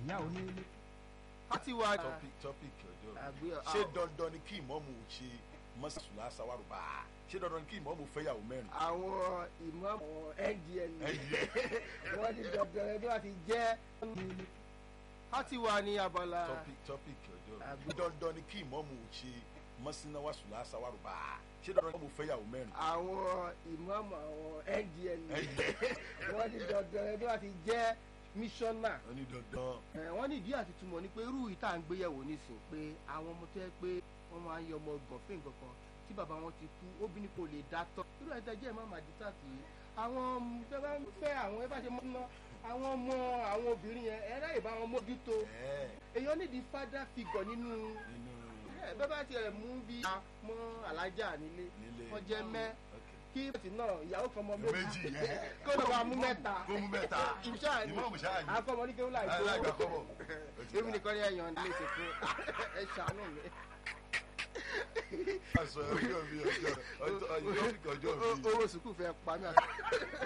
ìyá onílé. láti wá topic topic ọjọ́ àgbé ṣé dandan ni kí ìmọ̀mù ṣe mọ́sàsùlá sáwárùbá ṣé dandan ni kí ìmọ̀mù fẹ́yàwó mẹ́rin. àwọn ìmọ̀mọ̀ ndl NDL. wọ́n ní dandan ẹni wá ti jẹ́ láti wà ní abala topic topic ọjọ́ Àgbé- dandan ni kí ìmọ̀mù ṣe mọ́sínáwásùlá sáwárùbá ṣé dandan ni kí ìmọ̀mù fẹ́yàwó mẹ́rin. àwọn ìmọ̀mọ̀ àwọn ndl NDL. wọ́n ní dandan ẹni wá ti jẹ́ mísọ́nà wọ́n ní dandan ẹ wọ́n ní ìdí àti túmọ̀ ni pé irú ìta ń gbéyẹ̀wò nísìn pé àwọn ọmọ tó yẹ pé wọ́n máa ń yọ ọmọ ọgbọ̀n fún nǹkan kan tí bàbá wọn ti kú obìnrin kò lè dá tọ́ irú ẹ̀ tẹ́jẹ́ ẹ̀ má máa dìtà sí i àwọn tẹ́ bá ń fẹ́ àwọn ẹ bá ṣe mọ́ ná àwọn ọmọ àwọn obìnrin yẹn ẹ ráyè bá wọn mójútó ẹ̀ẹ́ èèyàn nídìí father figure nínú nínú ẹ bẹ́ẹ̀ bá tiẹ̀ mú bí mọ́ alájà nílé nílé wọ́n jẹ́ mẹ́ Ok. kí bẹ́ẹ̀tì náà ìyàwó kan mọ méjì méjì yẹn kó ló bá mú mẹ́ta kó mú mẹ́ta ìṣáà ni ìmọ̀mù ṣáà ní akọ́mọ ní kéwòn láì alága gbowó kọ́bọ̀ èmi nìkan ní ẹ̀yàn lè ṣe fún ẹ ṣàánú mi. aṣọ ọjọ́ mi ọjọ́ ọjọ́ topic ọjọ́ O- mi. owó sùkúù fẹ́ pa mí àti.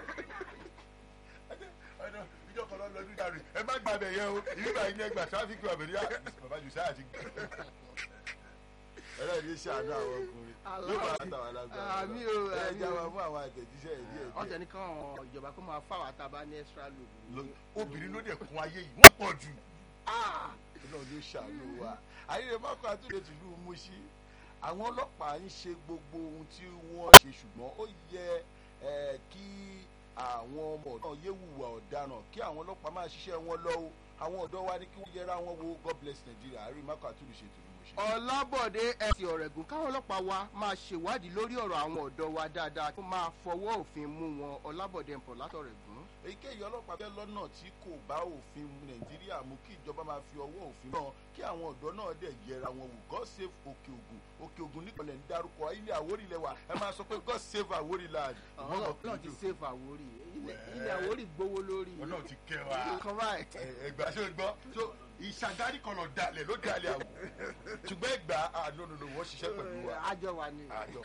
ọ̀nà ìjọ kan lọ́ọ́ lọ́dún dàrí ẹ má gba abẹ yẹn o ìbí báyìí ní ẹgbà tráfíkì àbẹ̀rí bàbá jù sáà ti gbẹ. ẹlẹ́rìí ṣàánú àwọn ọkùnrin yóò máa tàwọn alágbára Àmì o, ẹ àmì já o. wa fún àwọn àtẹ̀jíṣẹ́ ìdí ẹ̀ wọ́n tẹ̀ ní káwọn ìjọba kó máa fáwọn àtàbá ní extra load. díẹ̀ obìnrin ló dẹ̀ kún ayé yìí wọ́n pọ̀ jù. Ah! náà ló ṣàánú wa ayẹyẹ mọ́kọ àtúndé tìlú Mùṣí àwọn ọlọ́pàá ń ṣe gbogbo ohun tí wọ́n ṣe ṣùgbọ́n ó yẹ ẹ, kí àwọn ọmọ náà yé hùwà ọ̀daràn kí àwọn ọlọ́pàá máa ṣiṣẹ́ wọn lọ́wọ́ àwọn ọ̀dọ́ wa ní kí wọ́n yẹra wọn wo God bless Nigeria àárín mọ́kọ àtúndé ṣe tìlú Mùṣí. ọlábọ̀dé ẹ̀sìn ọ̀rẹ́gùn káwọn ọlọ́pàá wa máa ṣèwádìí lórí ọ̀rọ̀ àwọn ọ̀dọ́ wa dáadáa kó máa fọwọ́ òfin mú wọn ọlábọ̀dé ẹ̀pọ̀ látọ̀rẹ́gùn. èyíkéyìí ọlọ́pàá bẹ́ẹ̀ lọ́nà tí kò bá òfin nàìjíríà mú kí ìjọba máa fi ọwọ́ òfin náà kí àwọn ọ̀dọ́ náà dẹ̀ yẹra wọn wò god save òkè ògùn òkè ògùn nípìnlẹ̀ ń dárúkọ ilé àwórì lẹ́wà ẹ máa sọ pé god save àwórì land. àwọn ọlọ́pàá ti save àwórì ilẹ̀ ilẹ̀ àwórì gbowó lórí. ọlọ́run ti kẹ́ wa nǹkan báyìí. ẹgbà ṣé o gbọ́ so ìṣàgárí kan lọ dalẹ̀ ló dalẹ̀ àwọ̀ ṣùgbọ́n ẹgbà ànánú wọ́n ṣiṣẹ́ pẹ̀lú wa. àjọ wa ni. àjọ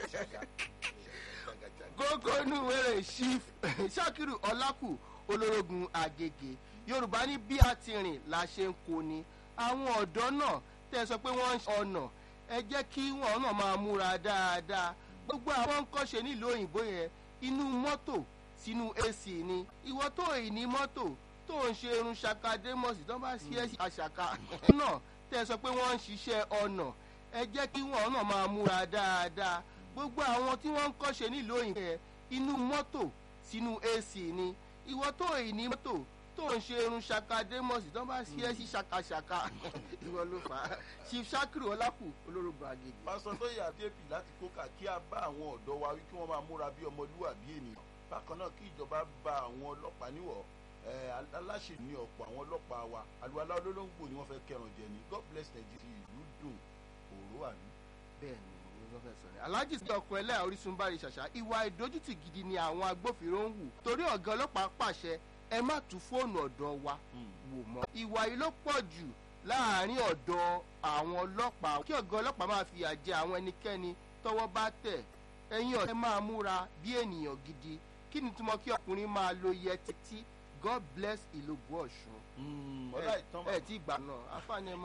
gógó inú wẹrẹ chief sakiru ọlákù olórogún àgègè yorùbá ní bí a ti rìn la ṣe ń kó ni àwọn ọ̀dọ́ náà tẹ́ ẹ sọ pé wọ́n ń ṣe ọ̀nà ẹ jẹ́ kí wọ́n náà máa múra dáadáa gbogbo àwọn kọ́ṣe nílùú òyìnbó yẹn inú mọ́tò sínú ac ni ìwọ tó èyí ní mọ́tò tó ń ṣe irun ṣakadémọ̀sì tó bá ṣe é àṣàkà náà tẹ́ ẹ sọ pé wọ́n ń ṣiṣẹ́ ọ̀nà ẹ jẹ́ kí wọ́n náà máa múra dáadáa gbogbo àwọn tí wọ́n ń kọ́ṣe nílùú òyìnbó yẹn inú mọ́tò sínú ac ni ìwọ tó èyí ní mọ́tò tó ń ṣe irun ṣakadémọ̀sì tó bá ṣe é sí ṣakaṣaka ìwọ ló fà á chief sakiru ọlákù olórúkọ àgègè. pásọ tó yà débì láti kókà kí a bá àwọn ọ̀dọ́ wa wí kí wọ́n máa múra bí ọmọlúwàbí ènìyàn bákan náà kí ìjọba bá àwọn ọlọ́pàá níwọ̀ ẹ̀, aláṣẹ ní ọ̀pọ̀ àwọn ọlọ́pàá wa àlùwalá olólógbò ni wọ́n fẹ́ kẹràn jẹ ni god bless Nigeria ìlú dùn òró àmì. bẹ́ẹ̀ni ni wọ́n fẹ́ sọ ni alhaji sí ọkọ ẹlẹ́yà orísun bari ṣàṣà ìwà ìdójútì gidi ni àwọn agbófinró ń hù torí ọ̀gá ọlọ́pàá pàṣẹ ẹ má tú fóònù ọ̀dọ́ wa wò mọ́ ìwà yìí ló pọ̀ jù láàrin ọ̀dọ̀ àwọn ọlọ́pàá kí ọ̀gá ọlọ́pàá máa fìyà jẹ àwọn ẹnikẹ́ni tọ́wọ́ bá tẹ̀ ẹ̀yin ọ̀dọ́ ẹ máa múra bí ènìyàn gidi kí ni túmọ̀ kí ọkùnrin máa lo yẹ títí god bless ìlógún ọ̀ṣun ọlá ìtàn ẹ ẹ tí gbà náà afáàní ẹ